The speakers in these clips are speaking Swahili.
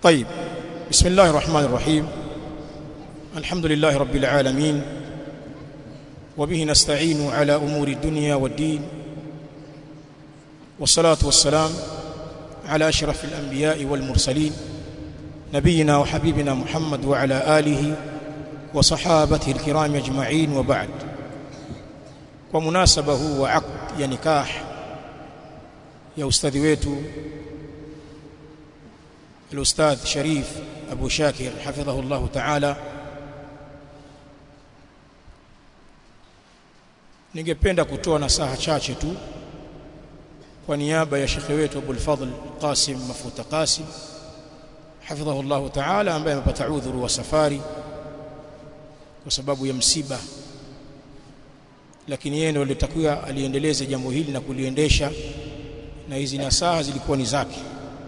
طيب بسم الله الرحمن الرحيم الحمد لله رب العالمين وبه نستعين على أمور الدنيا والدين والصلاة والسلام على أشرف الأنبياء والمرسلين نبينا وحبيبنا محمد وعلى آله وصحابته الكرام أجمعين وبعد ومناسبة هو عقد يا نكاح يا أستاذ ويتو الأستاذ شريف أبو شاكر حفظه الله تعالى ningependa kutoa nasaha chache tu kwa niaba ya shekhe wetu Abul Fadhl Qasim Mafuta Qasim hafidhahu Allah Ta'ala ambaye amepata udhuru wa safari kwa sababu ya msiba lakini yeye ndio alitakiwa aliendeleze jambo hili na kuliendesha na hizi nasaha zilikuwa ni zake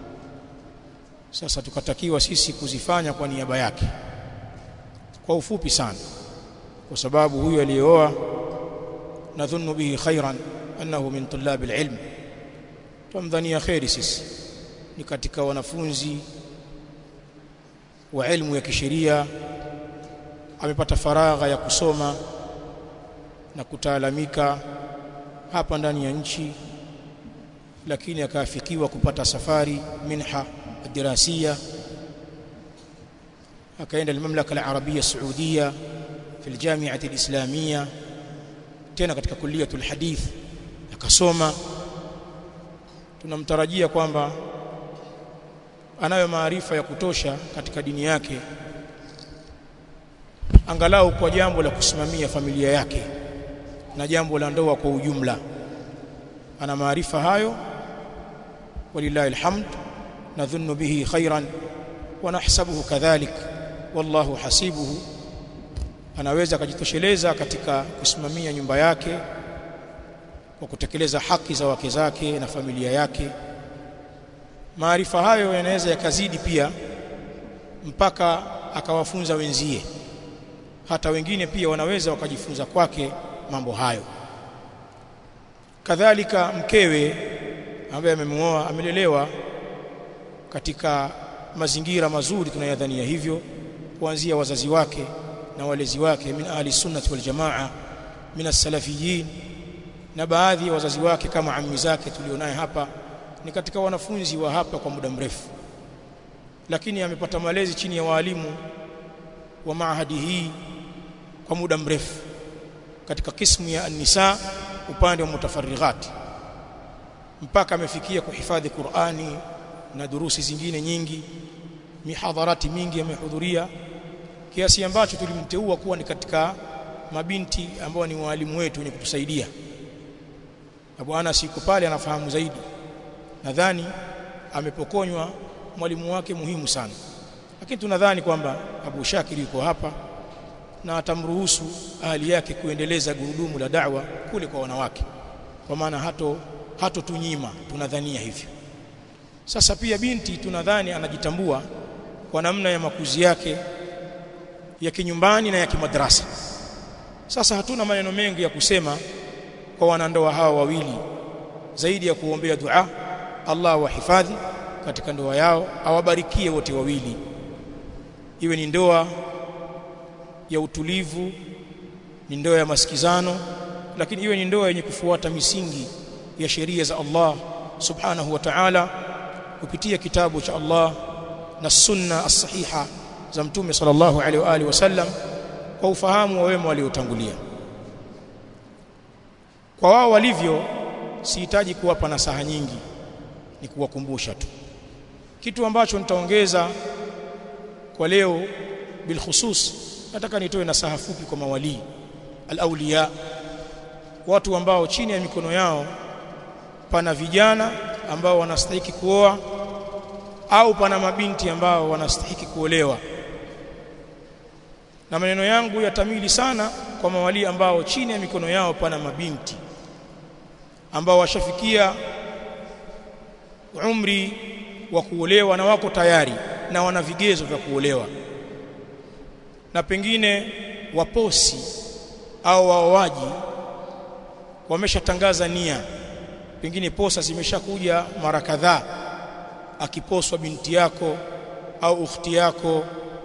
sasa tukatakiwa sisi kuzifanya kwa niaba yake kwa ufupi sana kwa sababu huyu aliyeoa nadhunnu bihi khairan annahu min tulab alilm tumdhania khairi sisi ni katika wanafunzi wa elimu ya kisheria amepata faragha ya kusoma na kutaalamika hapa ndani ya nchi lakini akaafikiwa kupata safari minha الدراسية akaenda المملكة العربية السعودية في الجامعة الإسلامية tena katika kuliyatul hadith akasoma tunamtarajia kwamba anayo maarifa ya kutosha katika dini yake angalau kwa jambo la kusimamia familia yake na jambo la ndoa kwa ujumla ana maarifa hayo walillahi alhamd nadhunnu bihi khairan wa nahsabuhu kadhalik wallahu hasibuhu anaweza akajitosheleza katika kusimamia nyumba yake kwa kutekeleza haki za wake zake na familia yake maarifa hayo yanaweza yakazidi pia mpaka akawafunza wenzie hata wengine pia wanaweza wakajifunza kwake mambo hayo kadhalika mkewe ambaye amemuoa amelelewa katika mazingira mazuri tunayadhania hivyo kuanzia wazazi wake na walezi wake min ahli sunnati wal jamaa min as-salafiyin na baadhi ya wazazi wake kama ammi zake tulionaye hapa ni katika wanafunzi wa hapa kwa muda mrefu lakini amepata malezi chini ya walimu wa maahadi hii kwa muda mrefu katika kismu ya an-nisa upande wa mutafarrighat mpaka amefikia kuhifadhi Qur'ani na durusi zingine nyingi mihadharati mingi amehudhuria kiasi ambacho tulimteua kuwa ni katika mabinti ambao ni walimu wetu wenye kutusaidia Abu Anas yuko pale anafahamu zaidi nadhani amepokonywa mwalimu wake muhimu sana lakini tunadhani kwamba Abu Shakir yuko hapa na atamruhusu ahali yake kuendeleza gurudumu la da'wa kule kwa wanawake kwa maana hato hato tunyima tunadhania hivyo sasa pia binti tunadhani anajitambua kwa namna ya makuzi yake ya kinyumbani na ya kimadrasa sasa hatuna maneno mengi ya kusema kwa wanandoa hawa wawili zaidi ya kuombea dua Allah wahifadhi katika ndoa yao awabarikie wote wawili iwe ni ndoa ya utulivu ni ndoa ya masikizano lakini iwe ni ndoa yenye kufuata misingi ya sheria za Allah subhanahu wa ta'ala kupitia kitabu cha Allah na sunna as-sahiha za mtume sallallahu alaihi wa alihi wasallam kwa ufahamu wa wema waliotangulia kwa wao walivyo sihitaji kuwapa nasaha nyingi ni kuwakumbusha tu kitu ambacho nitaongeza kwa leo bil khusus nataka nitoe nasaha fupi kwa mawali al-awliya watu ambao chini ya mikono yao pana vijana ambao wanastahili kuoa au pana mabinti ambao wanastahili kuolewa na maneno yangu yatamili sana kwa mawali ambao chini ya mikono yao pana mabinti ambao washafikia umri wa kuolewa na wako tayari na wana vigezo vya kuolewa na pengine waposi au waoaji wameshatangaza nia pengine posa zimeshakuja mara kadhaa akiposwa binti yako au ukhti yako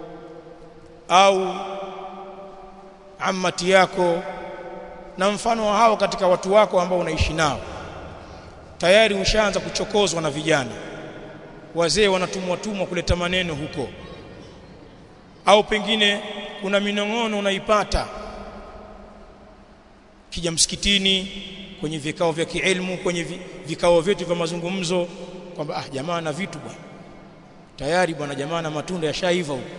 au ammati yako na mfano wa hao katika watu wako ambao unaishi nao tayari ushaanza kuchokozwa na vijana wazee wanatumwa tumwa kuleta maneno huko au pengine kuna minong'ono unaipata kija msikitini kwenye vikao vya kielimu kwenye vikao vyetu vya mazungumzo kwamba ah jamaa na vitu bwana tayari bwana jamaa na matunda yashaiva huko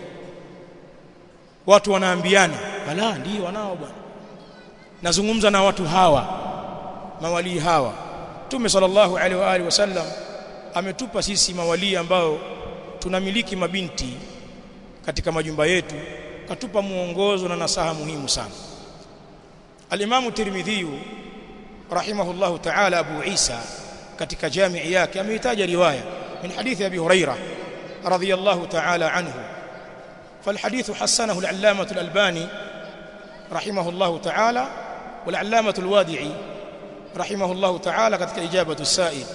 watu wanaambiana ala ndio wanao bwana nazungumza na watu hawa mawalii hawa Mtume sallallahu alaihi wa alihi wasallam ametupa sisi mawalii ambao tunamiliki mabinti katika majumba yetu katupa muongozo na nasaha muhimu sana Al-Imam Tirmidhi rahimahullahu ta'ala Abu Isa katika jamii yake ameitaja riwaya min hadithi Abi Huraira radhiyallahu ta'ala anhu فالحديث حسنه العلامة الألباني رحمه الله تعالى والعلامة الوادعي رحمه الله تعالى كتك إجابة السائل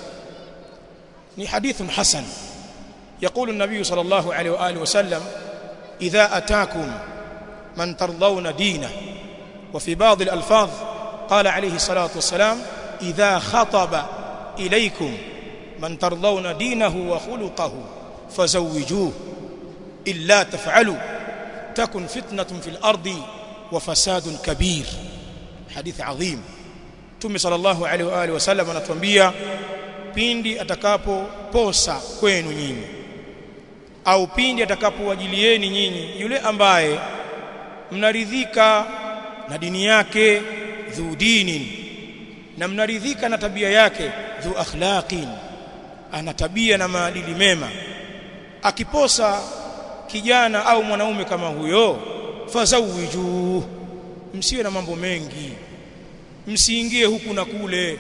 ni حديث حسن يقول النبي صلى الله عليه وآله وسلم إذا أتاكم من ترضون دينه وفي بعض الألفاظ قال عليه الصلاة والسلام إذا خطب إليكم من ترضون دينه وخلقه فزوجوه إلا تفعلوا تكن فتنة في الأرض وفساد كبير حديث عظيم Mtume sallallahu alaihi wa alihi wasallam anatuambia pindi atakapoposa kwenu nyinyi au pindi atakapowajilieni nyinyi yule ambaye mnaridhika na dini yake dhu dinin na mnaridhika na tabia yake dhu akhlaqin ana tabia na maadili mema akiposa kijana au mwanaume kama huyo fazawiju msiwe na mambo mengi msiingie huku na kule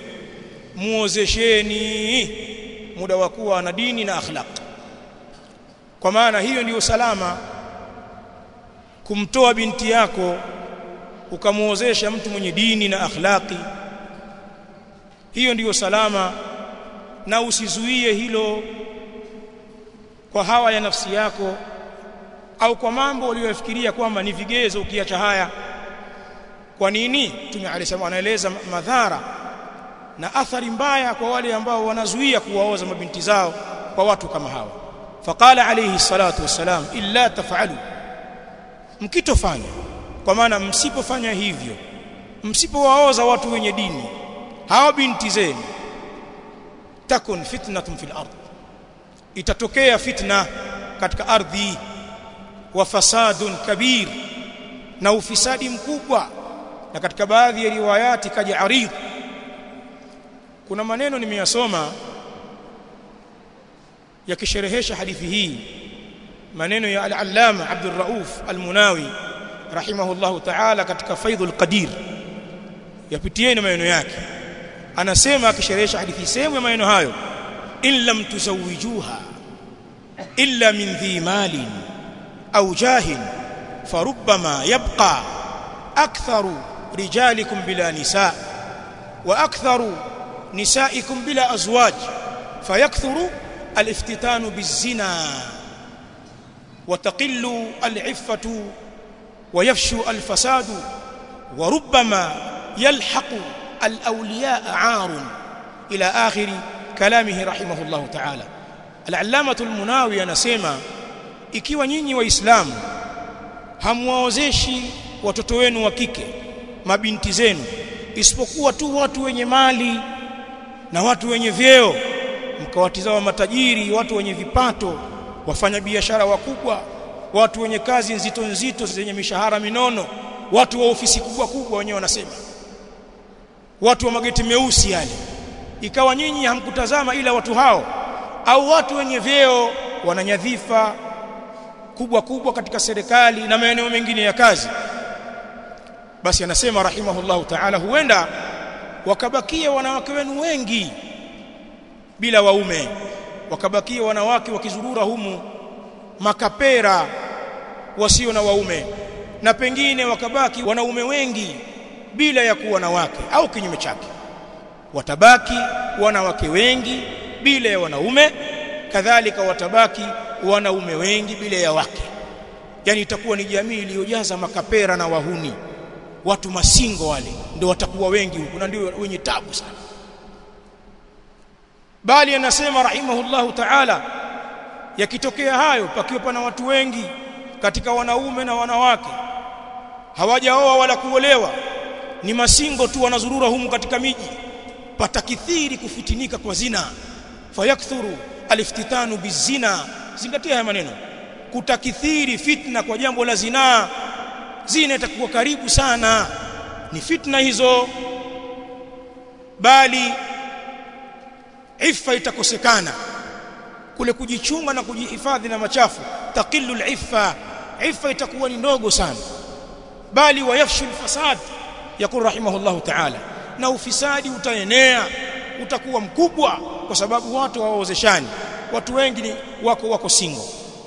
muozesheni muda wa kuwa na dini na akhlaq kwa maana hiyo ndiyo salama kumtoa binti yako ukamuozesha mtu mwenye dini na akhlaqi hiyo ndiyo salama na usizuie hilo kwa hawa ya nafsi yako au kwa mambo uliyofikiria kwamba ni vigezo ukiacha haya kwa nini Mtume alisema anaeleza madhara na athari mbaya kwa wale ambao wanazuia kuwaoza mabinti zao kwa watu kama hawa faqala alayhi salatu wassalam illa taf'alu mkitofanya kwa maana msipofanya hivyo msipowaoza watu wenye dini hawa binti zenu takun fitnatun fil ard itatokea fitna katika ardhi wa fasadun kabir na ufisadi mkubwa na katika baadhi ya riwayati kaja aridh kuna maneno nimeyasoma yakisherehesha hadithi hii maneno ya al-allama Abdul Rauf al-Munawi rahimahullahu ta'ala katika Faidhul Qadir yapitieni maneno yake anasema akisherehesha hadithi sehemu ya maneno hayo in lam tuzawijuha illa min dhi malin au jahin farubbama yabqa aktharu rijalikum bila nisa wa aktharu nisaikum bila azwaj fayakthuru aliftitanu bizina وتقل العفة ويفشو الفساد وربما يلحق الأولياء عار إلى آخر كلامه رحمه الله تعالى العلامة المناوي anasema ikiwa nyinyi waislamu hamwaozeshi watoto wenu wa kike mabinti zenu isipokuwa tu watu wenye mali na watu wenye vyeo mkawatizama matajiri watu wenye vipato wafanya biashara wakubwa watu wenye kazi nzito nzito zenye mishahara minono watu wa ofisi kubwa kubwa wenyewe wanasema watu wa mageti meusi yale ikawa nyinyi hamkutazama ila watu hao au watu wenye vyeo wananyadhifa kubwa kubwa katika serikali na maeneo mengine ya kazi basi anasema rahimahullahu ta'ala huenda wakabakia wanawake wenu wengi bila waume wakabakia wanawake wakizurura humu makapera wasio na waume na pengine wakabaki wanaume wengi bila ya kuwa na wake au kinyume chake watabaki wanawake wengi bila ya wanaume kadhalika watabaki wanaume wengi bila ya wake yani itakuwa ni jamii iliyojaza makapera na wahuni watu masingo wale ndio watakuwa wengi huku na ndio wenye tabu sana bali anasema rahimahullahu ta'ala yakitokea hayo pakiwa pana watu wengi katika wanaume na wanawake hawajaoa wala kuolewa ni masingo tu wanazurura humu katika miji patakithiri kufitinika kwa zina fayakthuru aliftitanu bizina zingatia haya maneno kutakithiri fitna kwa jambo la zinaa zina itakuwa karibu sana ni fitna hizo bali ifa itakosekana kule kujichunga na kujihifadhi na machafu taqillu al-iffa ifa itakuwa ni ndogo sana bali wayafshu al-fasad yakul rahimahullah ta'ala na ufisadi utaenea utakuwa mkubwa kwa sababu watu hawaozeshani watu wengi ni wako wako single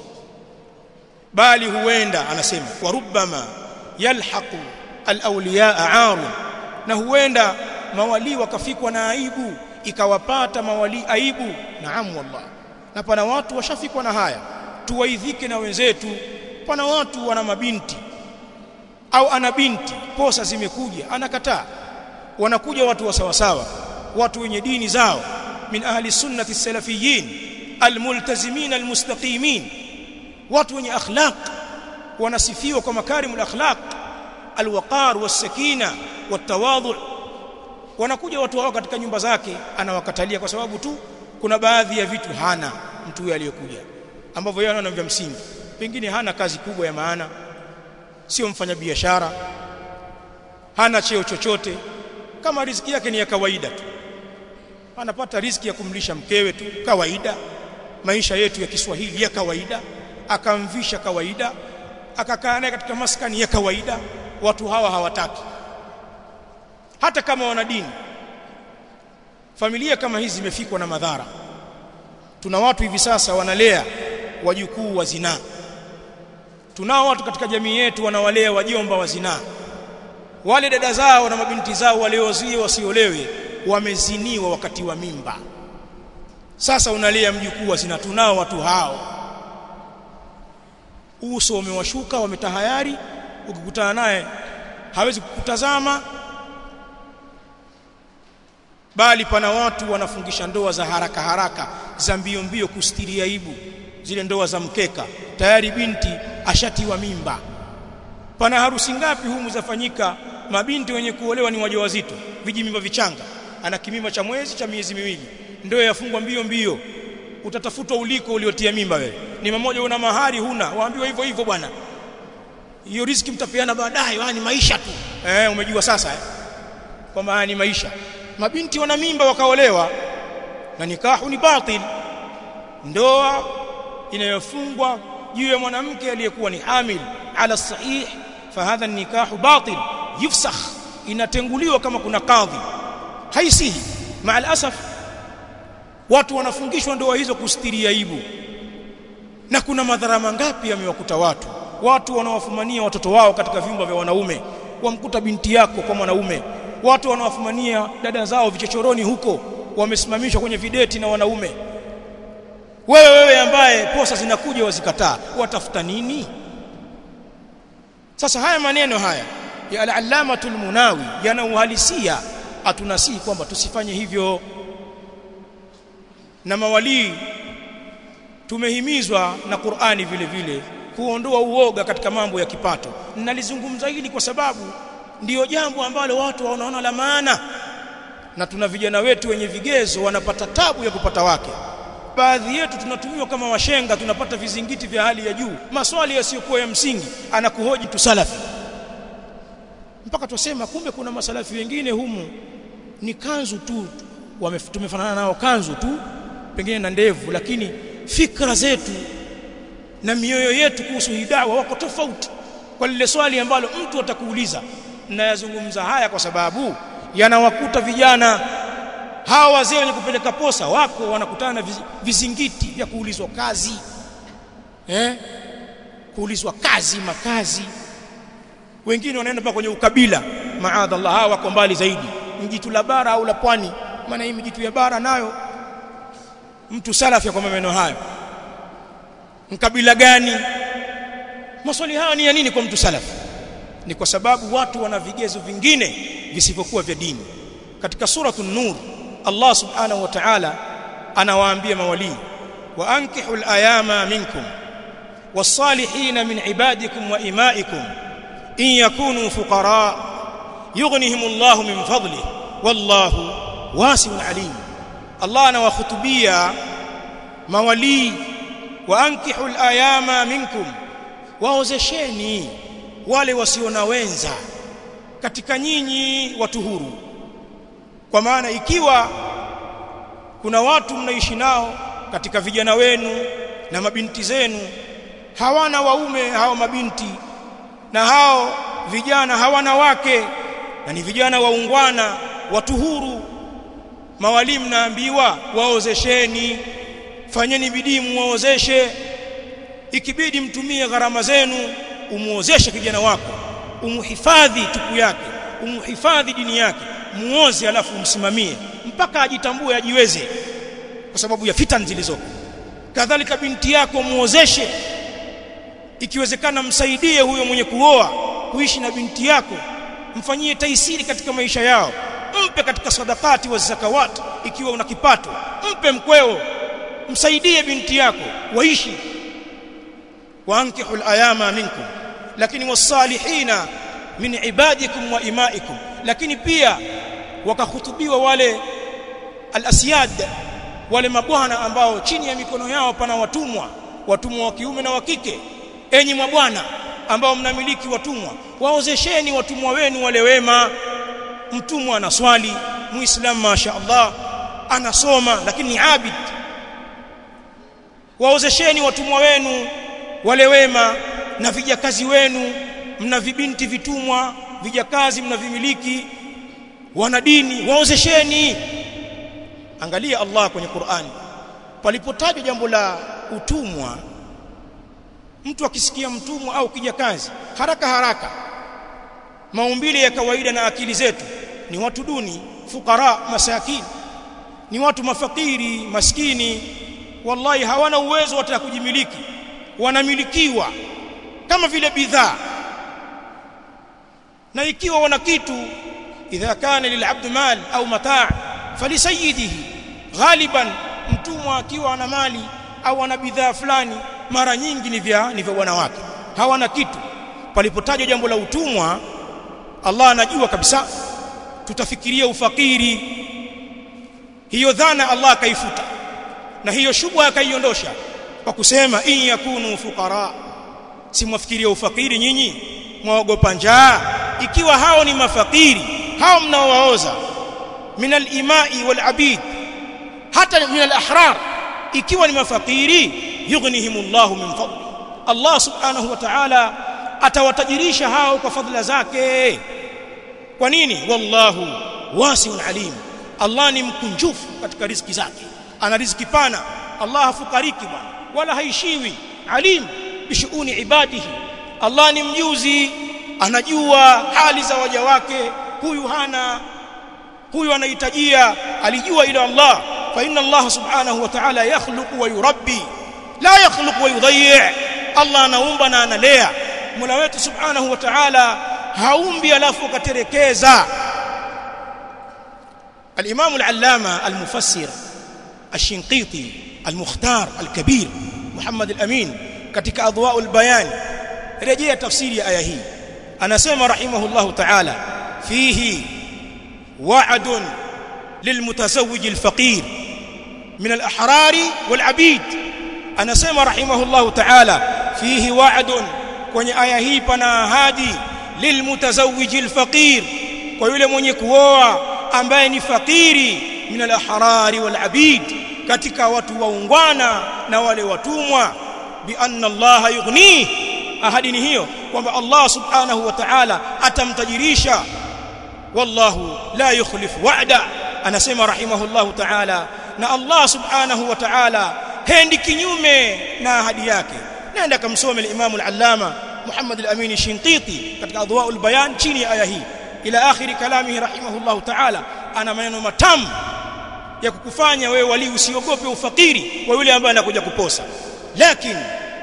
bali huenda anasema wa rubbama yalhaqu al-awliya aaru na huenda mawali wakafikwa na aibu ikawapata mawali aibu naam wallah na pana watu washafikwa na haya tuwaidhike na wenzetu pana watu wana mabinti au ana binti posa zimekuja anakataa wanakuja watu wa sawa sawa watu wenye dini zao min ahli sunnati salafiyin almultazimin almustaqimin watu wenye akhlaq wanasifiwa kwa makarimul akhlaq alwaqar wasakina watawadhu wanakuja watu hao katika nyumba zake anawakatalia kwa sababu tu kuna baadhi ya vitu hana mtu huyo aliyekuja ambavyo yeye anaona vya msingi pengine hana kazi kubwa ya maana sio mfanyabiashara hana cheo chochote kama riziki yake ni ya kawaida tu anapata riziki ya kumlisha mkewe tu kawaida maisha yetu ya Kiswahili ya kawaida akamvisha kawaida akakaa naye katika maskani ya kawaida watu hawa hawataki hata kama wana dini familia kama hizi zimefikwa na madhara tuna watu hivi sasa wanalea wajukuu wa zinaa tunao watu katika jamii yetu wanawalea wajomba wa zinaa wale dada zao na mabinti zao waliozie wasiolewe wameziniwa wakati wa mimba sasa unalea mjukuu wa zinaa tunao watu hao uso umewashuka wametahayari ukikutana naye hawezi kukutazama bali pana watu wanafungisha ndoa za haraka haraka za mbio mbio kustiri aibu zile ndoa za mkeka tayari binti ashatiwa mimba pana harusi ngapi humu zafanyika mabinti wenye kuolewa ni wajawazito vijimimba vichanga ana kimimba cha mwezi cha miezi miwili ndoa yafungwa mbio mbio utatafutwa uliko uliotia mimba wewe ni mmoja una mahari huna waambiwa hivyo hivyo bwana hiyo riziki mtapeana baadaye ni maisha tu eh umejua sasa eh? kwamba ni maisha mabinti wana mimba wakaolewa na nikahu ni batil ndoa inayofungwa juu ya mwanamke aliyekuwa ni hamil ala sahih fahadha nikahu batil yufsakh inatenguliwa kama kuna kadhi haisihi maal asaf watu wanafungishwa ndoa hizo kustiri aibu na kuna madhara mangapi yamewakuta watu watu wanawafumania watoto wao katika vyumba vya wanaume wamkuta binti yako kwa mwanaume watu wanawafumania dada zao vichochoroni huko wamesimamishwa kwenye videti na wanaume wewe wewe ambaye posa zinakuja wazikataa watafuta nini sasa haya maneno haya ya al-allamatul munawi yana uhalisia atunasihi kwamba tusifanye hivyo na mawalii tumehimizwa na Qur'ani vile vile kuondoa uoga katika mambo ya kipato nalizungumza hili kwa sababu ndiyo jambo ambalo watu wanaona la maana na tuna vijana wetu wenye vigezo wanapata tabu ya kupata wake baadhi yetu tunatumiwa kama washenga tunapata vizingiti vya hali ya juu maswali yasiyokuwa ya msingi anakuhoji tu salafi mpaka tusema kumbe kuna masalafi wengine humu ni kanzu tu tumefanana nao kanzu tu pengine na ndevu lakini fikra zetu na mioyo yetu kuhusu hii dawa wako tofauti kwa lile swali ambalo mtu atakuuliza nayazungumza haya kwa sababu yanawakuta vijana hawa wazee wenye kupeleka posa wako wanakutana na vizingiti vya kuulizwa kazi eh kuulizwa kazi makazi wengine wanaenda mpaka kwenye ukabila maadallah hawa wako mbali zaidi mjitu la bara au la pwani maana hii mjitu ya bara nayo mtu salafi kwa maneno hayo mkabila gani maswali haya ni ya nini kwa mtu salafi ni kwa sababu watu wana vigezo vingine visivyokuwa vya dini katika suratul nur Allah subhanahu wa ta'ala anawaambia mawali wa ankihul ayama minkum was-salihin min ibadikum wa imaikum in yakunu fuqara yughnihimullahu min fadlihi wallahu wasi'un alim Allah anawakhutubia mawali wa ankihul ayama minkum waozesheni wale wasio na wenza katika nyinyi watu huru kwa maana ikiwa kuna watu mnaishi nao katika vijana wenu na mabinti zenu hawana waume hao mabinti na hao vijana hawana wake na ni vijana waungwana watu huru mawalimu naambiwa waozesheni fanyeni bidii muozeshe ikibidi mtumie gharama zenu umuozeshe kijana wako umuhifadhi tupu yake umuhifadhi dini yake muoze alafu umsimamie mpaka ajitambue ajiweze kwa sababu ya fitan zilizoko kadhalika binti yako muozeshe ikiwezekana msaidie huyo mwenye kuoa kuishi na binti yako mfanyie taisiri katika maisha yao mpe katika sadakati wa zakawat ikiwa una kipato mpe mkweo msaidie binti yako waishi waankihul ayama minkum lakini wasalihina min ibadikum wa imaikum lakini pia wakahutubiwa wale al-asyad wale mabwana ambao chini ya mikono yao pana watumwa watumwa wa kiume na wa kike enyi mabwana ambao mnamiliki watumwa waozesheni watumwa wenu wale wema mtumwa anaswali muislamu masha Allah anasoma lakini ni abid waozesheni watumwa wenu wale wema na vijakazi wenu mna vibinti vitumwa vijakazi mnavimiliki wana dini waozesheni angalia Allah kwenye Qur'ani palipotajwa jambo la utumwa mtu akisikia mtumwa au kijakazi haraka haraka maumbile ya kawaida na akili zetu ni watu duni fukara masakini ni watu mafakiri maskini wallahi hawana uwezo hata kujimiliki wanamilikiwa kama vile bidhaa na ikiwa wana kitu idha kana lilabd mal au mataa falisayidihi ghaliban mtumwa akiwa ana mali au ana bidhaa fulani mara nyingi ni vya ni vya wanawake hawana kitu palipotajwa jambo la utumwa Allah anajua kabisa tutafikiria ufakiri hiyo dhana Allah akaifuta na hiyo shubha akaiondosha kwa kusema in yakunu fuqara simwafikiria ufakiri nyinyi mwaogopa njaa ikiwa hao ni mafakiri hao mnaowaoza min al-imai wal abid hata min al-ahrar ikiwa ni mafakiri yughnihimullahu min fadli Allah subhanahu wa ta'ala atawatajirisha hao kwa fadhila zake kwa nini wallahu wasiun alim Allah ni mkunjufu katika riziki zake ana riziki pana Allah hafukariki bwana wala haishiwi alim bishuuni ibadihi Allah ni mjuzi anajua hali za waja wake huyu hana huyu anahitajia alijua ila Allah fa inna Allah subhanahu wa ta'ala yakhluqu wa yurabbi la yakhluqu wa yudayyi Allah anaumba na analea Mola wetu subhanahu wa ta'ala haumbi alafu akaterekeza الإمام العلامة المفسر الشنقيطي المختار الكبير محمد الأمين katika adwa'u albayan rejea tafsiri ya aya hii anasema rahimahullahu ta'ala fihi wa'dun lilmutazawwij alfaqir min alahrari walabid anasema rahimahullahu ta'ala fihi wa'dun kwenye aya hii pana ahadi lilmutazawwij alfaqir kwa yule mwenye kuoa ambaye ni fakiri min alahrari walabid katika watu waungwana na wale watumwa bi anna Allah yughni ahadi ni hiyo kwamba Allah subhanahu wa ta'ala atamtajirisha wallahu la yukhlifu wa'da anasema rahimahullahu ta'ala na Allah subhanahu wa ta'ala hendi kinyume na ahadi yake nenda kamsome al-Imam al-Allama Muhammad al-Amin Shinqiti katika adwa'ul bayan chini ya aya hii ila akhiri kalamihi rahimahullahu ta'ala ana maneno matamu ya kukufanya wewe wali usiogope ufakiri wa yule ambaye anakuja kuposa lakini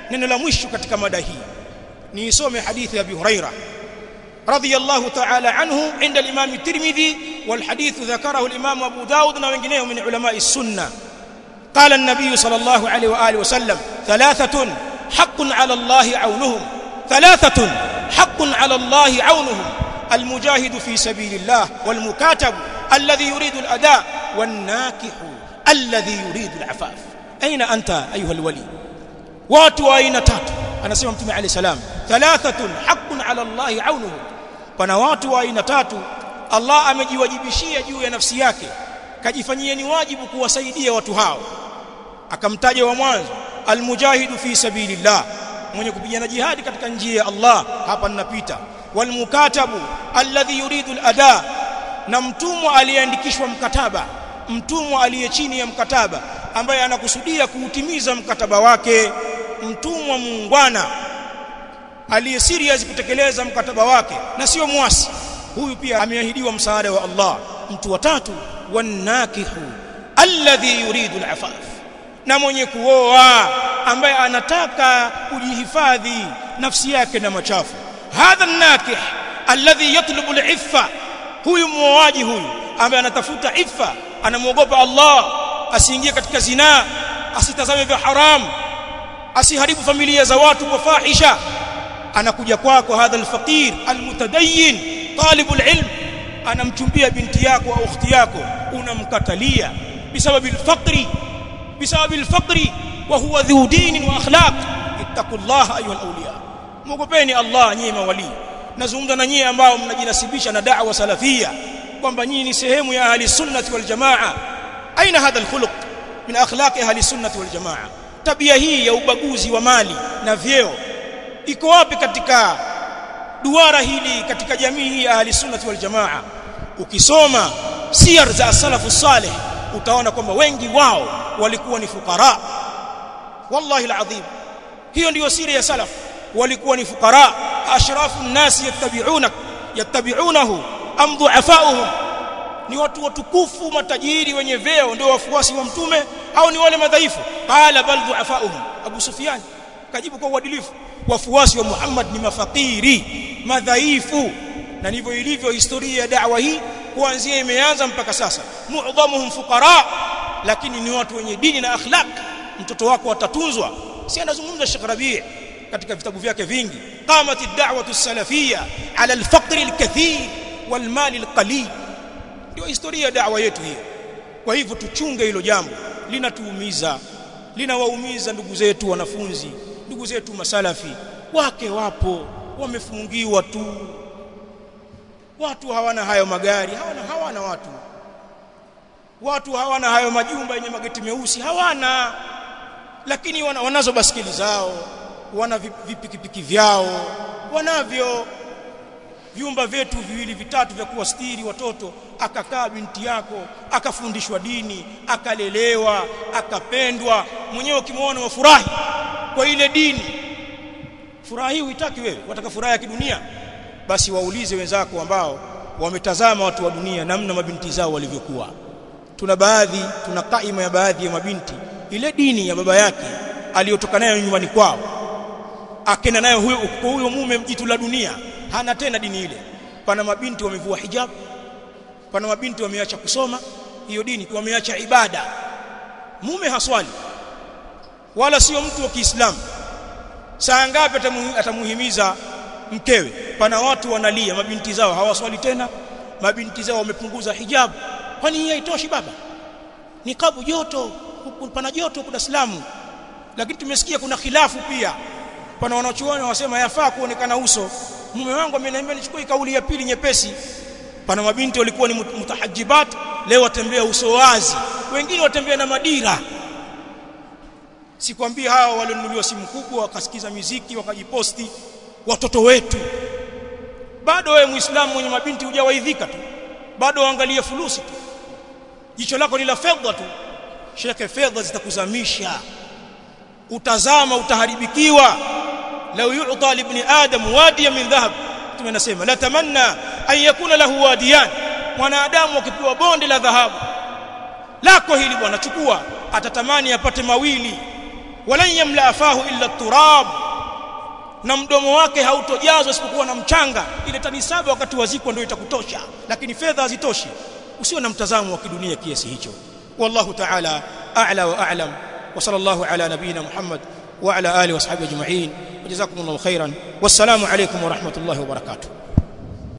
neno la mwisho katika mada hii niisome hadithi ya Abi Huraira رضي الله تعالى عنه عند الإمام الترمذي والحديث ذكره الإمام أبو داود وغيره من علماء السنة قال النبي صلى الله عليه وآله وسلم ثلاثة حق على الله عونهم ثلاثة حق على الله عونهم المجاهد في سبيل الله والمكاتب الذي يريد الأداء والناكح الذي يريد العفاف أين أنت أيها الولي واتوا أين تاتوا أنا سيما متمع عليه السلام ثلاثة حق على الله عونهم pana watu wa aina tatu Allah amejiwajibishia juu ya nafsi yake kajifanyia ni wajibu kuwasaidia watu hao akamtaja wa mwanzo almujahidu fi sabilillah mwenye kupigana jihadi katika njia ya Allah hapa ninapita walmukatabu alladhi yuridu alada na mtumwa aliyeandikishwa mkataba mtumwa aliye chini ya mkataba ambaye anakusudia kuutimiza mkataba wake mtumwa muungwana aliye serious kutekeleza mkataba wake na sio mwasi huyu pia ameahidiwa msaada wa Allah mtu wa tatu wanakihu alladhi yuridu alafaf na mwenye kuoa ambaye anataka kujihifadhi nafsi yake na machafu hadha nakih alladhi yatlubu aliffa huyu muoaji huyu ambaye anatafuta iffa anamwogopa Allah asiingie katika zinaa asitazame vya haramu asiharibu familia za watu kwa fahisha anakuja kwako hadha alfaqir almutadayyin talibul ilm anamchumbia binti yako au ukhti yako unamkatalia bisababi alfaqri bisababi alfaqri wa huwa dhu din wa akhlaq ittaqullaha ayuha alawliya mwogopeni Allah nyinyi mawali nazungumza na nyinyi ambao mnajinasibisha na da'wa salafia kwamba nyinyi ni sehemu ya ahli sunnati wal jamaa aina hadha alkhuluq min akhlaq ahli sunnati wal jamaa tabia hii ya ubaguzi wa mali na vyeo iko wapi katika duara hili katika jamii hii ya ahli sunnati wal jamaa ukisoma siyar za salafu salih utaona kwamba wengi wao walikuwa ni fukara wallahi alazim hiyo ndiyo siri ya salaf walikuwa ni fukara ashrafu nnas yattabi'unak yattabi'unahu am du'afa'uhum ni watu watukufu matajiri wenye vyeo ndio wafuasi wa mtume au ni wale madhaifu qala bal du'afa'uhum abu sufyan kajibu kwa uadilifu wafuasi wa Muhammad ni mafakiri madhaifu na ndivyo ilivyo historia ya da'wa hii kuanzia imeanza mpaka sasa mu'dhamuhum fuqara lakini ni watu wenye dini na akhlaq mtoto wako atatunzwa si anazungumza Sheikh Rabi' katika vitabu vyake vingi qamat ad-da'watu as-salafiyya 'ala al-faqr al-kathir wal-mal al-qalil ndio historia ya da'wa yetu hiyo kwa hivyo tuchunge hilo jambo linatuumiza linawaumiza ndugu zetu wanafunzi ndugu zetu masalafi wake wapo wamefungiwa tu watu hawana hayo magari hawana hawana watu watu hawana hayo majumba yenye mageti meusi hawana lakini wana, wanazo baskeli zao wana vipikipiki vyao wanavyo vyumba vyetu viwili vitatu vya kuwastiri watoto akakaa binti yako akafundishwa dini akalelewa akapendwa mwenyewe ukimwona wafurahi kwa ile dini furaha hii uitaki wewe wataka furaha ya kidunia basi waulize wenzako ambao wametazama watu wa dunia namna mabinti zao walivyokuwa tuna baadhi tuna kaima ya baadhi ya mabinti ile dini ya baba yake aliyotoka nayo nyumbani kwao akenda nayo huyo huyo mume mjitu la dunia hana tena dini ile pana mabinti wamevua hijab pana mabinti wameacha kusoma hiyo dini wameacha ibada mume haswali wala sio mtu wa Kiislamu saa ngapi atamuhimiza mkewe pana watu wanalia mabinti zao hawaswali tena mabinti zao wamepunguza hijabu kwani hii haitoshi baba nikabu joto pana joto kuna Islamu lakini tumesikia kuna khilafu pia pana wanachuoni wasema yafaa kuonekana uso mume wangu ameniambia nichukue kauli ya pili nyepesi pana mabinti walikuwa ni mutahajibat leo watembea uso wazi wengine watembea na madira sikwambia hao walionunuliwa simu kubwa wakasikiza miziki wakajiposti watoto wetu bado wewe muislamu mwenye mabinti hujawaidhika tu bado waangalie fulusi tu jicho lako ni la fedha tu sheke fedha zitakuzamisha utazama utaharibikiwa law yu'ta li ibn adam wadiyan min dhahab tumenasema la tamanna an yakuna lahu wadiyan mwanadamu akipewa bonde la dhahabu lako hili bwana chukua atatamani apate mawili walan yamla fahu illa turab na mdomo wake hautojazwa isipokuwa na mchanga ile tani saba wakati wazikwa ndio itakutosha lakini fedha hazitoshi usiwe na mtazamo wa kidunia kiasi hicho wallahu ta'ala a'la wa a'lam wa sallallahu ala nabiyyina muhammad wa ala alihi wa sahbihi ajma'in wajazakumullahu khairan wassalamu alaykum wa rahmatullahi wa barakatuh